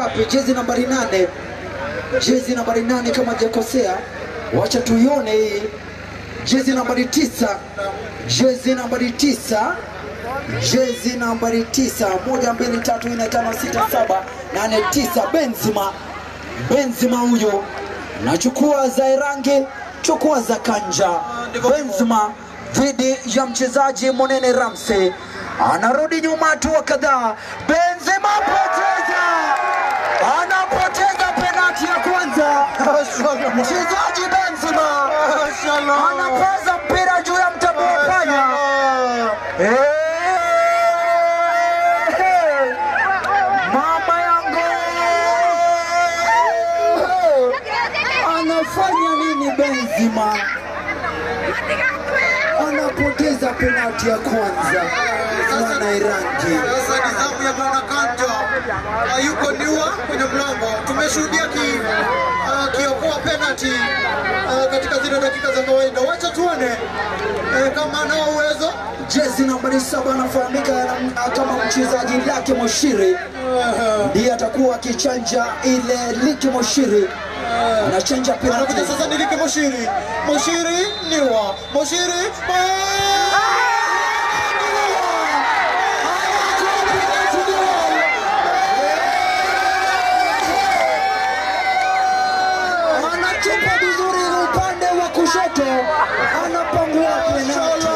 ngapi? Jezi nambari nane, jezi nambari nane kama hajakosea, wacha tuione hii. Jezi nambari tisa, jezi nambari tisa, jezi nambari tisa, moja mbili tatu nne tano sita saba nane tisa, Benzema, Benzema huyo nachukua za Irangi, chukua za Kanja. Benzema dhidi ya mchezaji Monene Ramsey, anarudi nyuma hatua kadhaa. Benzema poteza, anapoteza penati ya kwanza. Mchezaji Benzema anapaza mpira juu ya mtabo wa panya. Eh, mama yangu anafanya nini Benzema? Anapoteza penati ya kwanza mwana Irangi. Sasa ni zamu ya bwana Kanja, hayuko niwa kwenye mlango. Tumeshuhudia ki uh, kiokoa penalty uh, katika zile dakika za kawaida. Wacha tuone eh, kama anao uwezo. Jezi nambari saba anafahamika na- kama mchezaji Lake Moshiri, ndiye atakuwa akichanja ile Lake Moshiri, anachanja Anakuja penalti. sasa ni Liki Moshiri, Moshiri niwa, Moshiri Anatupa vizuri upande wa kushoto, anapangua penalti.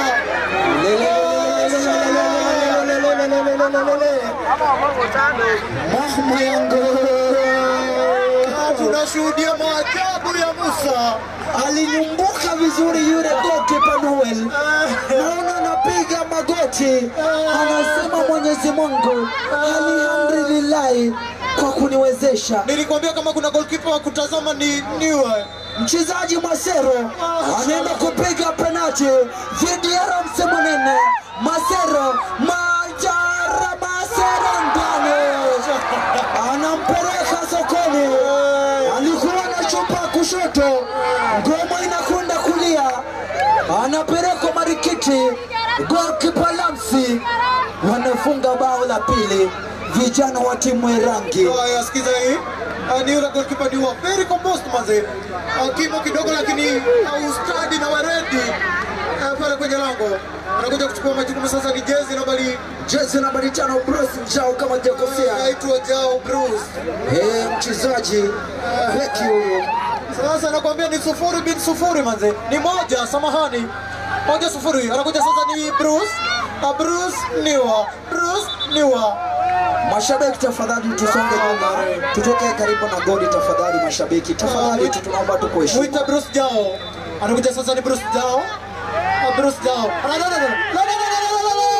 Mama yangu tunashuhudia maajabu ya Musa. alinyumbuka vizuri yule goalkeeper Noel, naona anapiga magoti, anasema Mwenyezi Mungu alhamdulillahi kwa kuniwezesha. Nilikwambia kama kuna goalkeeper wa kutazama ni niwe. Mchezaji Masero anaenda kupiga penalti dhidi ya Ramse Munene. Masero Majara Masero ndani, anampeleka sokoni. Alikuwa anachupa kushoto, ngoma inakwenda kulia, anapelekwa Marikiti. Golkipa Lamsi wanafunga bao la pili, vijana wa timu ya rangi Haya, sikiza hii. Ah, ni yule goalkeeper ni wa very composed manze. Ah, Kimo kidogo lakini ah, ustadi na waredi ah, pale kwenye lango. Anakuja kuchukua majukumu sasa ni jezi nambari jezi nambari tano Bruce Njao kama hajakosea. anaitwa Jao Bruce. Eh, mchezaji beki huyo Sasa nakwambia ni sufuri bin sufuri manze. Ni moja, samahani. Moja sufuri. Anakuja sasa ni Bruce. Ah, Bruce Niwa. Bruce Niwa. Mashabiki tafadhali, tusonge nyuma, tutoke karibu na goli tafadhali. Mashabiki tafadhali, tu tunaomba tu kuheshimu. Mwita Bruce Jao. Anakuja sasa ni Bruce Jao. Ah, Bruce Jao. La, la, la, la, la, la, la, la, la, la.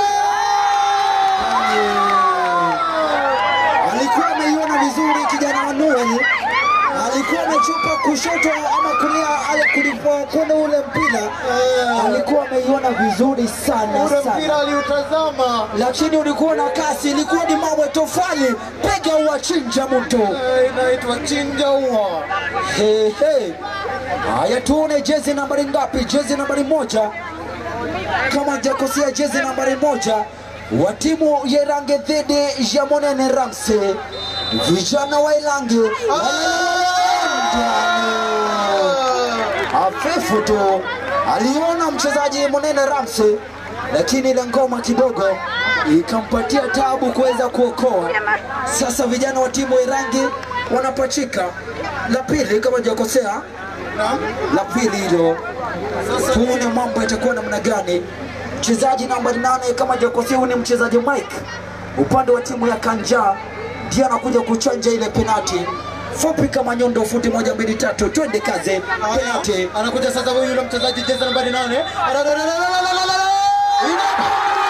Alikuwa ameiona vizuri kijana wa Noel, alikuwa amechupa kushoto ama kulia, ale kulipokwenda ule mpira, alikuwa ameiona vizuri sana Ule sana, mpira aliutazama. lakini ulikuwa na kasi, ilikuwa ni mawe tofali, piga uwachinja mtu. Eh, inaitwa chinja ua. He, he. Haya, tuone jezi nambari ngapi? Jezi nambari moja, kama hajakosea, jezi nambari moja wa timu ya Irangi dhidi ya Monene Ramsey. Vijana wa Irangi hafifu tu, aliona mchezaji Monene Ramsey, lakini ile ngoma kidogo ikampatia tabu kuweza kuokoa. Sasa vijana wa timu ya Irangi wanapachika la pili, kama hajakosea, la pili hilo. Tuone mambo yatakuwa namna gani. Mchezaji nambari nane kama hajakosea, huyu ni mchezaji Mike upande wa timu ya Kanja, ndiye anakuja kuchanja ile penati fupi kama nyundo, futi moja mbili tatu, twende kaze, penati Haya, anakuja sasa huyu yule mchezaji jezi nambari nane. Ala, la, la, la, la, la, la, la, la.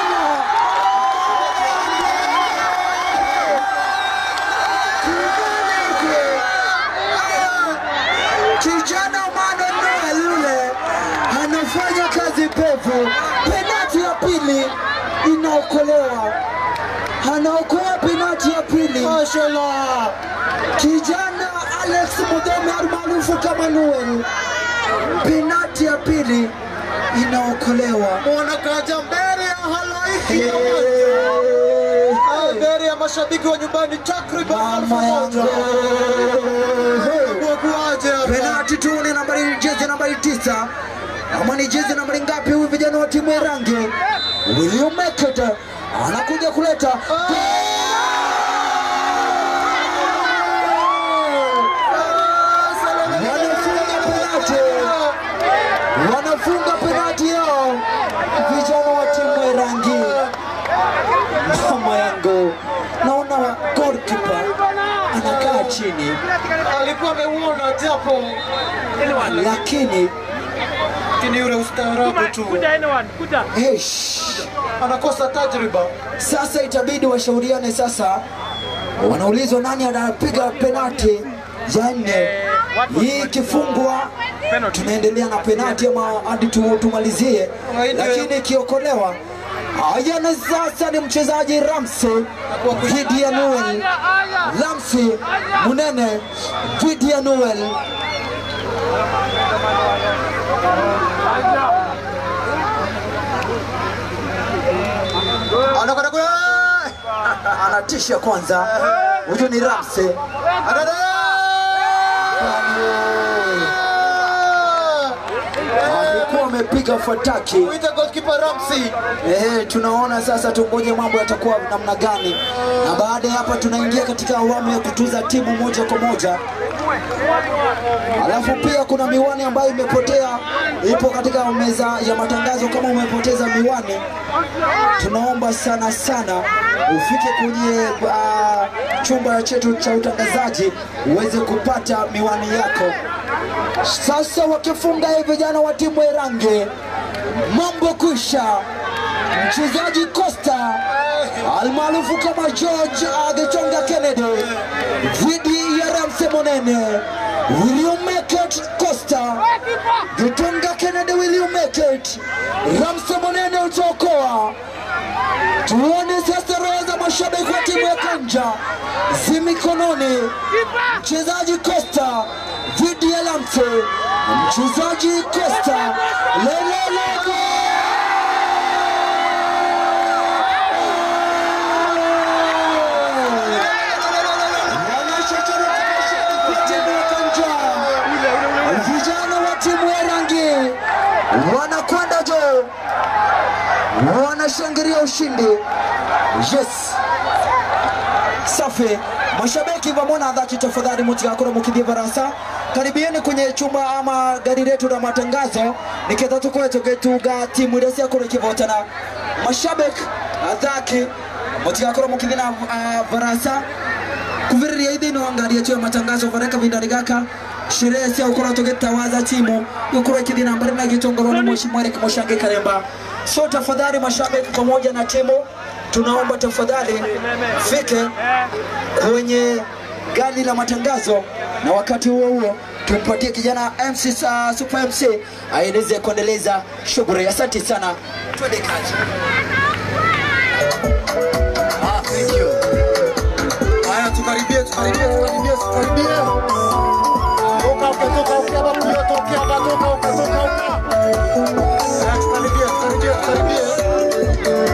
kijana Mano Noel yule anafanya kazi pevu. Penati ya pili inaokolewa, anaokoa penati ya pili Mashallah. kijana Alex Mudome almaarufu kama Noel. Penati ya pili inaokolewa. Mwana kaja mbele ya halaiki ya Eh, macho. mbele ya mashabiki wa nyumbani takriban elfu Mama moja. yangu. Wakuaje hapa? Penalti tu ni nambari jezi nambari tisa ama ni jezi nambari ngapi? Huyu vijana wa timu ya rangi William Meket anakuja kuleta wanafunga penalti, wanafunga penalti yao vijana wa timu ya rangi. Mama yangu, naona goalkeeper anakaa chini alikuwa ameuona japo lakini lakini yule ustaarabu tu Eish. anakosa tajriba. Sasa itabidi washauriane sasa, wanaulizwa nani anapiga penalti ya nne. Hii ikifungwa tunaendelea na penalti ama hadi tu- tumalizie, lakini ikiokolewa haya, na sasa ni mchezaji Ramsey dhidi ya Noel. Ramsey Munene dhidi ya Noel. Anakwenda kule. Anatisha kwanza, huyu ni Ramsey. Adada! alikuwa amepiga fataki. Mwita goalkeeper Ramsey. Eh, tunaona sasa, tungoje mambo yatakuwa namna gani, na baada ya hapa tunaingia katika awamu ya kutuza timu moja kwa moja. Alafu pia kuna miwani ambayo imepotea, ipo katika meza ya matangazo. Kama umepoteza miwani, tunaomba sana sana ufike kwenye uh, chumba chetu cha utangazaji uweze kupata miwani yako. Sasa wakifunga hivi vijana wa timu ya Rangi, mambo kwisha. Mchezaji Costa almaarufu kama George Agechonga Kennedy dhidi ya Ramsey Monene. William Meket Costa, Getonga Kennedy, William Meket, Ramsey Monene utaokoa. Tuone sasa roho za mashabiki wa timu ya Kanja zi mikononi. Mchezaji Costa dhidi ya Ramsey, mchezaji Costa lelelele vijana wa timu ya rangi wanakwenda juu, wanashangilia ushindi. Yes, safi. Mashabiki vamona dhati, tafadhali mutigakora mukithie barasa karibieni kwenye chumba ama gari letu la matangazo niketha tukoe tugituga timu iria ciakorwo ikivotana mashabiki athaki mutigakora mukithie na uh, barasa kuviriria ithini wa ngari yetu ya matangazo vare kavindani gaka sherehe cia gukorwo tugitawaza timu gukorwo ikithii na mbere na gitongorwo ni mheshimiwa Eric Moshangi Karemba so tafadhali mashabiki pamoja na timu tunaomba tafadhali fike kwenye gari la matangazo na wakati huo huo tumpatie kijana MC sa Super MC aeleze kuendeleza shughuli. Asante sana, twende kazi. Ah, thank you. Haya, tukaribie, tukaribie, tukaribie, tukaribie. Toka uke, toka uke, hapa kuyo, toka hapa, toka uke, toka uke. Haya, tukaribie, tukaribie, tukaribie.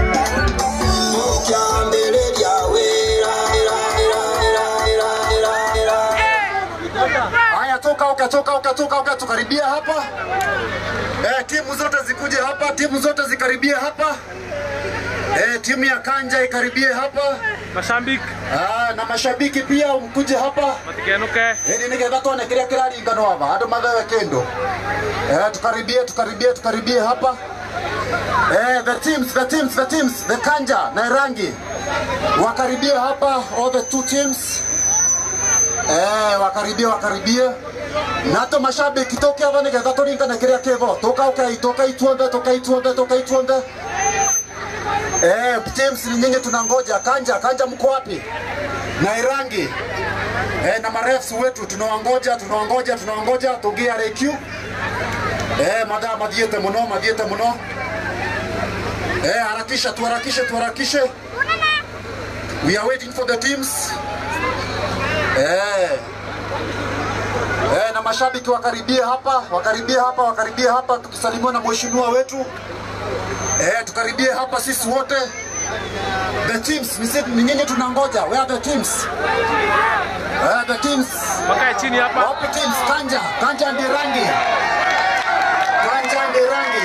Haya, toka uke, toka uke, toka uke, tukaribie hapa. Eh, timu zote zikuje hapa, timu zote zikaribie hapa. Eh, timu ya Kanja ikaribie hapa. Mashabiki Ah, na mashabiki pia mkuje hapa matikenuke ili nigetha tuone kiria kiraringano hapa andu mathewe kindu eh, tukaribie tukaribie tukaribie hapa eh, the teams the teams the teams the Kanja na Irangi wakaribie hapa all the two teams eh, wakaribie wakaribie nato mashabiki toke hapa nigetha turingane kiria kivo tukaukai tukaituombe tukaituombe tukaituombe Eh, teams ni nyinyi tunangoja. Kanja, Kanja mko wapi? Na Irangi. Eh, na marefs wetu tunawangoja, tunawangoja, tunawangoja tugia RQ. Eh, madha madhiete muno, madhiete muno. Eh, harakisha, tuharakishe, tuharakishe. We are waiting for the teams. Eh. Eh, na mashabiki wakaribie hapa, wakaribie hapa, wakaribie hapa tukisalimiwa na mheshimiwa wetu. Eh, tukaribie hapa sisi wote The teams, ni sisi ni nyinyi tunangoja. Where are the teams? Where are the teams? Wakae chini hapa. Wapi teams? Kanja, Kanja ndi rangi. Kanja ndi rangi.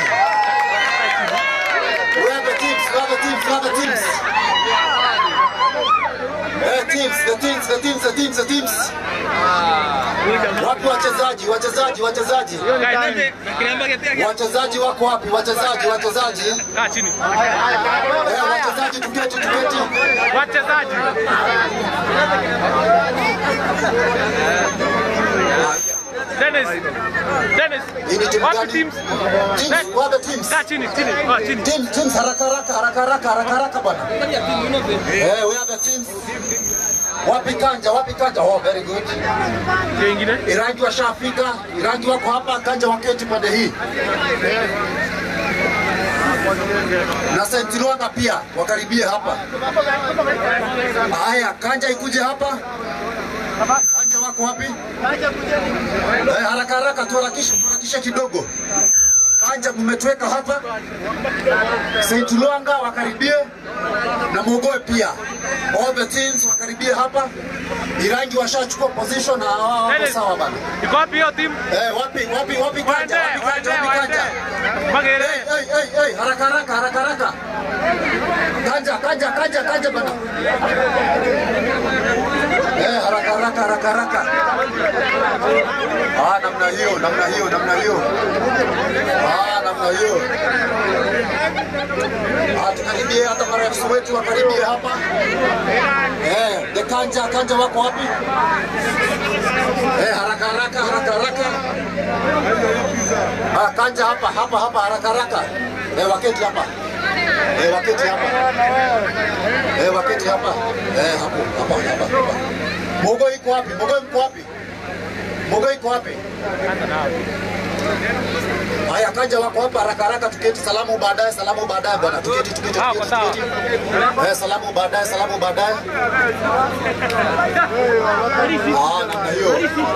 Where are the teams? Where are the teams? Where are the teams? Eh, teams, the teams, the teams, the teams, the teams. Wapi wachezaji? Wachezaji, wachezaji. Kae chini. Wachezaji wako wapi? Wachezaji, wachezaji. Kaa chini. Eh, wachezaji tuketi, tuketi. Wachezaji. Dennis. Dennis. Hii ni timu Wapi gani? teams? Teams, where are the teams? Kaa chini, chini. Kaa chini. Teams, teams, haraka haraka, haraka haraka, haraka haraka bwana. Eh, where are the teams? Wapi Kanja? Wapi Kanja? Oh, very good. Hiyo ingine. Irangi washafika, Irangi wako hapa, Kanja waketi pande hii. Na St. Luanga pia wakaribie hapa. Haya, Kanja ikuje hapa. Kanja wako wapi? Eh, haraka haraka tuharakishe, tuharakishe kidogo. Kanja mmetweka hapa. St. Luanga wakaribie na Mogoe pia. All the teams wakaribie hapa. Irangi washachukua position na hao wako Dennis. sawa bana. Iko wapi hiyo timu? Eh, wapi wapi wapi Waende, Kanja? Wapi waende, Kanja? Wapi waende. Kanja? Magere. Hey, hey, hey, hey, haraka haraka haraka haraka. Kanja kanja kanja kanja bana. Eh, haraka haraka haraka haraka. Ah, namna hiyo, namna hiyo, namna hiyo. Ah, namna hiyo. Ah, tukaribie hata marafiki wetu wakaribie hapa. Eh, the kanja kanja wako wapi? Eh, haraka haraka haraka haraka. Ah, kanja hapa hapa hapa haraka haraka. Eh, waketi hapa. Eh, waketi hapa. Eh, waketi hapa. Eh, hapo hapa hapa. hapa. Mogo iko wapi? Mogo iko wapi? Mogo iko wapi? Haya, kanja wako hapa haraka haraka, tuketi. Salamu baadaye, salamu baadaye bwana, tuketi tuketi Sawa, tuketi. sawa. tuketi. Eh, salamu baadaye, salamu baadaye. Ah, namna hiyo.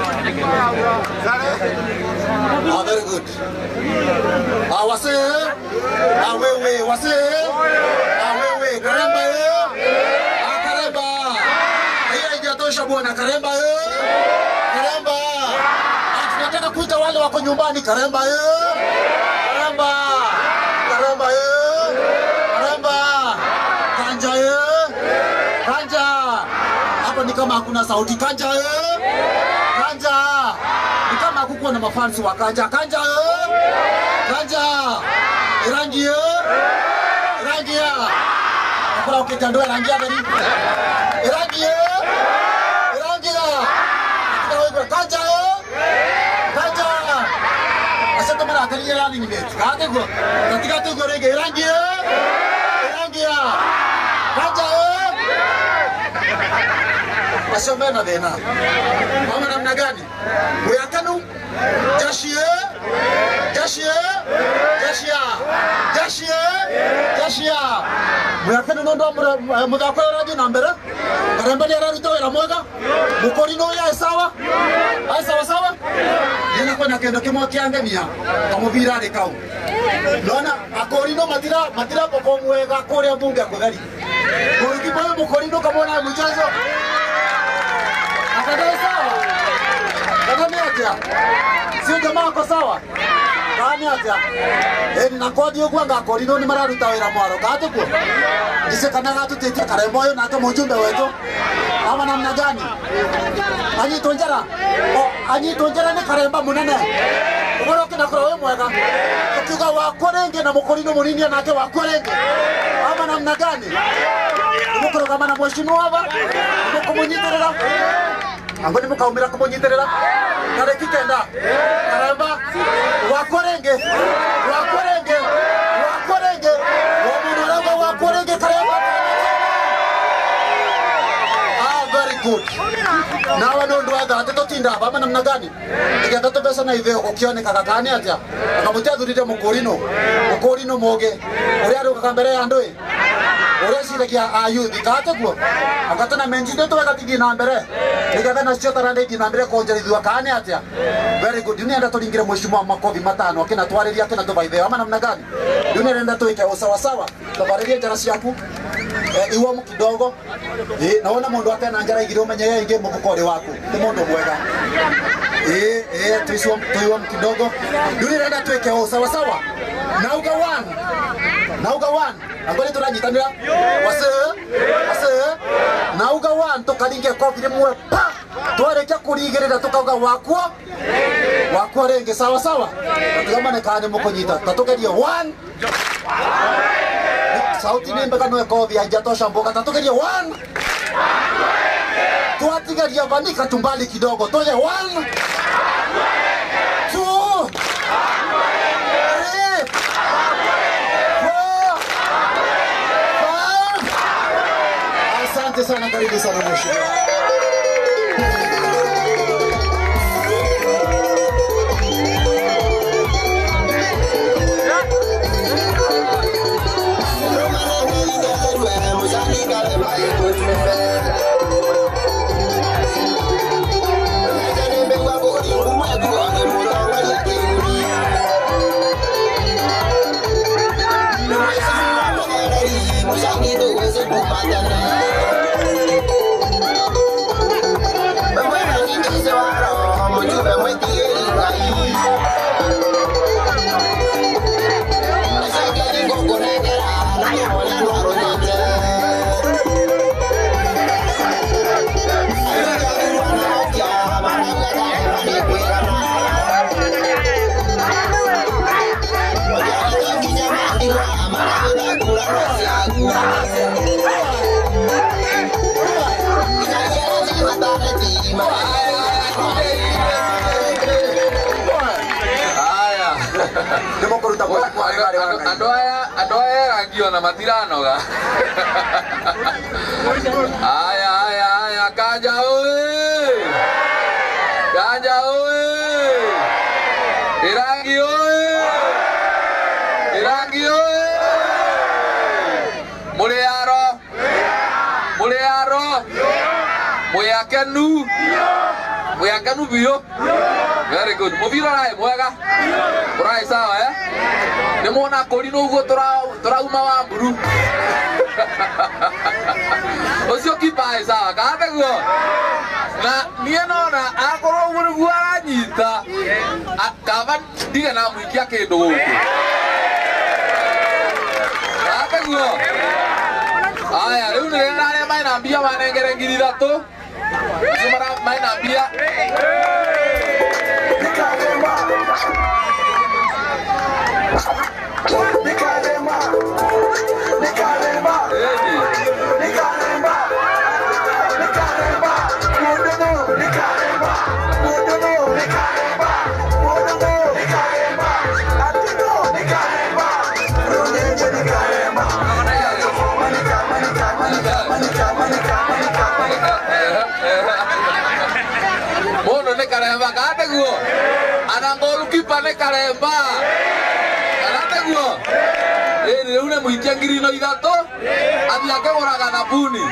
Ah, very good. Ah, wase. Ah, wewe, wase. Ah, wewe, karemba yo. Ah, karemba. Hiyo haijatosha bwana, karemba yo. Karemba. Ah, tunataka kuita wale wako nyumbani, karemba yo. Karemba. Karemba yo. Karemba. Kanja yo. Kanja. Hapo ni kama hakuna sauti. Kanja yo. Kanja. Ni kama hakukuwa na mafansi wa Kanja. Kanja yo. Kanja. Rangi yo. Rangi ya. Nakula ukitandoa rangi ya gani? Rangi yo. Rangi ya. Kanja yo. Kanja. Asante mara akalia rani ni mechi. Kage go. Katika tu go rege rangi yo. Rangi ya. Kanja yo. Asome na thina. Mama namna gani? Muyakanu. Jashie. Jashie. Jashia. Jashie. Jashia. Muyakanu nondo muthako rathi na mbere. Karemba ni araruta wira mwega. Mukori no ya sawa. Ai sawa sawa. Nina kwenda kendo kimwe kiangenia. Kamuvira ri kau. Nona akori no matira matira popo mwega kuria bunge kutheri. Kurukipa mukori no kamona mchezo. Akadai sawa. Kadami atia. Sio jamaa ako sawa. Kani atia. Eh na kodi ogwa ngakori no ni mararuta wira mwaro gatu ko. Ise kana gatu tete karembo yo nake mujumbe wetu. Ama namna gani? Anyi tonjera. O anyi tonjera ni karemba munene. Ubora kina kora we mwega. Ukiuga wakorenge na mukorino munini nake wakorenge. Ama namna gani? Mukorogama na mheshimiwa hapa. Mukumunyiterera. Ango ni mukaumira kumunyiterera. Tareki kenda. Karemba. Wakorenge. Wakorenge. Wakorenge. Wamundu arauga wakorenge karemba. Ah, very good. nawe nä å ndå wa thate tå tinda bama namna gani igetha tå mbeca na ithe å kä oneka kakani atä a anga må tiathurire må kå rino må kå rino må gä å rä a rå gaga mbere ya andå ä å rä a ciragia ayuthi katä guo anga tå na menjinde tå wega tithi na mbere nä getha nacio taranda ithi na mbere konjerithua kani atä a very good nä enda tå ringire mwicimu wa makobi matano akä na twarä ria akä na tå baithe ama namna gani nä enda tå ike å sawasawa tå barä rie njara ciaku eh, iwom kidogo eh, naona mundu atena njara igire umenye ye ingi mufukori waku ni mundu mwega eh, eh, tuiwom tuiwom kidogo riu nirenda twike u sawa sawa nauga one nauga one angoni turanyitanira wase wase nauga one tukaringe kobi rimwe pa twarĩkia kũrigĩrĩra tukauga wakwo wakwo rĩngĩ sawa sawa tatigamane kana nĩ mũkũnyita ta tũgerie one sauti nĩ mbega no ĩkorwo haijatosha mboga ta tũgerie one twatigaria vanika tumbali kidogo tũge one two three four five asante sana karibu sana mheshimiwa Haya. nĩ mũkũruta Andũ aya andũ aya erangiona matiranoga. Haya haya haya kanja oye. Kanja oye. Irangi oye. Irangi oye. Mũrĩaro. Mũrĩaro. Mwĩakenu. Mwĩakenu biũ. Very good. Mũbira ũrarĩ mwega. Ũrarĩ sawa eh? Nĩ muona kũri ũguo tũrauma wa mburu. Ũcio kipa ĩ sawa kana guo? Na niĩ nona akorwo ũguo nĩguo aranyita a- kaba ndige na mũikia kĩndũ gũkũ. Kana guo? Aya, rĩu nĩ rĩrĩa arĩa mena mbia manengere ngiri ithatũ. Acio mara- mena mbia Ĩni. Mundu nĩ karemba kana guo ana golukipa nĩ karemba kana guo ĩni rĩu nĩ mũikia ngiri no ithatũ athiĩ akĩgũraga thabuni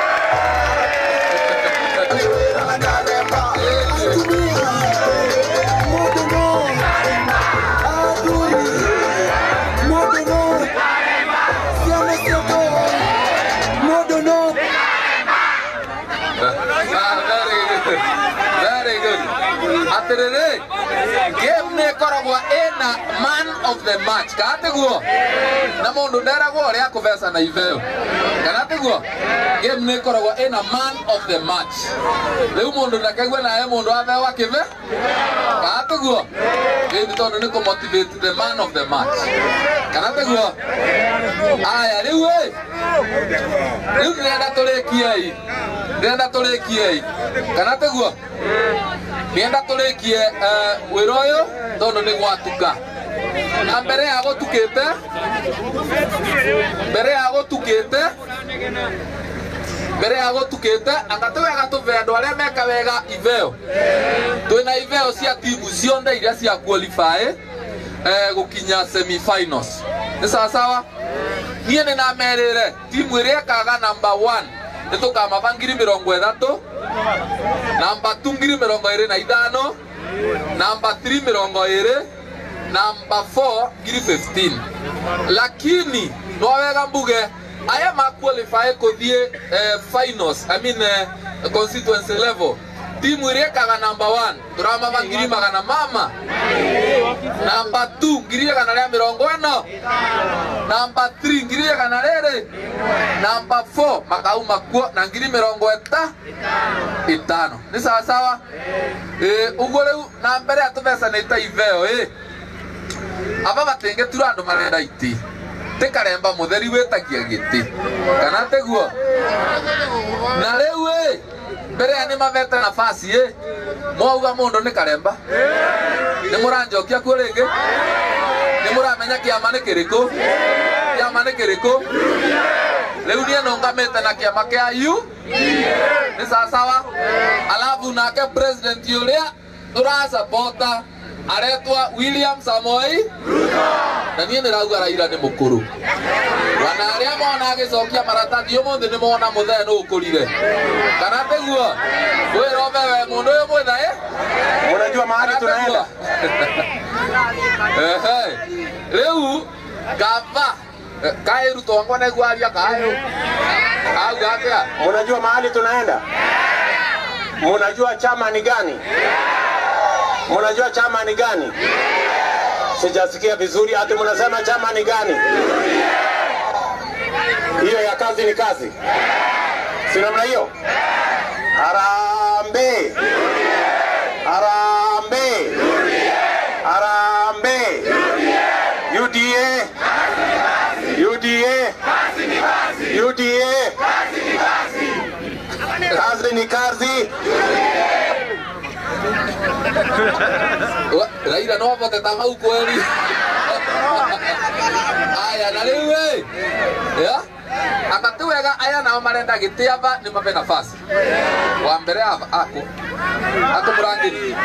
Ah, very good. Very good. Atĩrĩrĩ, game nĩ ĩkoragwo ĩna man of the match kana tiguo na mũndũ nderagwo ũrĩa akũbeca na itheo kana tiguo game nĩ ĩkoragwo ĩna man of the match rĩu mũndũ ndakaigue naye mũndũ atheo akĩbe kana tiguo ĩni tondũ nĩ kũmotivate the man of the match kana tiguo aya rĩu ĩ rĩu ndĩrenda tũrĩkiei ndĩrenda tũrĩkiei kana tiguo ndĩrenda tũrĩkie eh, wĩra ũyũ tondũ nĩ gwatuka na mbere ya gũtukĩte mbere ya gũtukĩte mbere ya gũtukĩte anga tĩ wega tũbe andũ arĩa meka wega iveo twĩna iveo cia timu ciothe iria cia qualify eh, gũkinya semi-finals nĩ sawasawa niĩ nĩ namerĩre timu ĩrĩa ĩkaga number one nĩ tũkamaba ngiri mĩrongo ĩtatũ namba 2 ngiri mĩrongo ĩrĩ na ithano namba 3 mĩrongo ĩrĩ namba 4 ngiri 15 lakini no wega mbuge aya maqualify kuthie eh, finals i mean eh, constituency level timu iria ikaga number 1 turamava ngiri magana mama namba 2 ngiri igana ria mirongo ino namba 3 ngiri igana riri namba 4 makauma kuo na ngiri mirongo eta itano ni sawasawa eh, uguo riu na mbere atubecanite iveo eh. aba batingetura andu marenda iti ti karemba mutheri witagia giti kana tiguo na riu ĩ mbere ya nĩ mavete nafasi ĩ mwauga mũndũ nĩ karemba nĩ mũranjokia kuo rĩngĩ nĩ mũramenya kĩama nĩ kĩrĩkũ kĩama nĩ kĩrĩkũ rĩu niĩ nũngamĩte na kĩama kĩa u nĩ sawasawa alafu nake president ũrĩa tũrasapota aretwa William Samoei na niĩ nĩ rauga Raila nĩ mũkũrũ wana arĩa mona agĩcokia maratathi ũmũthĩ nĩ mona mũthee nũ ũkũrire kana tĩguo wĩrombe we mũndũ ũyũ mwĩthaĩ Unajua mahali tunaenda? Ehe. rĩu gava kaĩ rutongwa nĩguo aria kaĩ auga atĩa Unajua mahali tunaenda? Munajua chama ni gani? Munajua chama ni gani? Sijasikia vizuri, ati munasema chama ni gani? Hiyo ya kazi ni kazi, si namna hiyo? Harambee! Harambee! Harambee! UDA! UDA! UDA! Kazi ni kazi. Wa- Raila no avoteta mau kweli aya na rĩu ĩ ya anga ti wega aya nao marenda gĩtĩ ava nĩ mave nafasi wa mbere ava ako ako mũrangĩri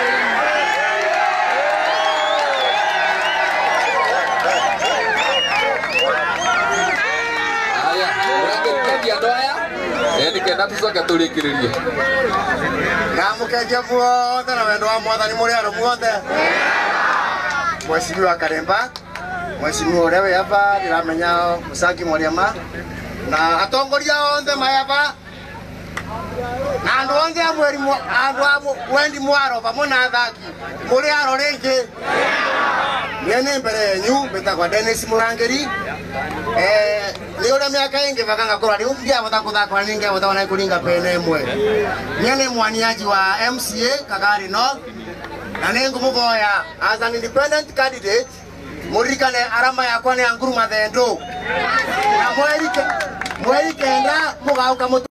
aya mũrangĩri kendi andũ aya ĩ nĩkenda tũcoke tũrĩkĩrĩrie Namukengia muothe na wendo wa mwathani muri andu muothe Mheshimiwa Karemba Mheshimiwa uria wi hapa ndiramenya Musangi Mwariama na atongoria othe mai hapa na andu othe a mweri mwa- andu a mu- wendi mwaro pamwe na athaki muri aro ringi nie ni mbere yenyu mbitagwa Dennis Murangiri eh ni uria miaka ingi baka ngakora riu ngiavota kuthakora ni ngiavota ona kuringa pene imwe nie ni mwaniaji wa MCA Kagari North na ni ngumuvoya as an independent candidate muririkane arama yakwa ni ya nguruma thendo na mweri ke- mweri kenda mugauka mutu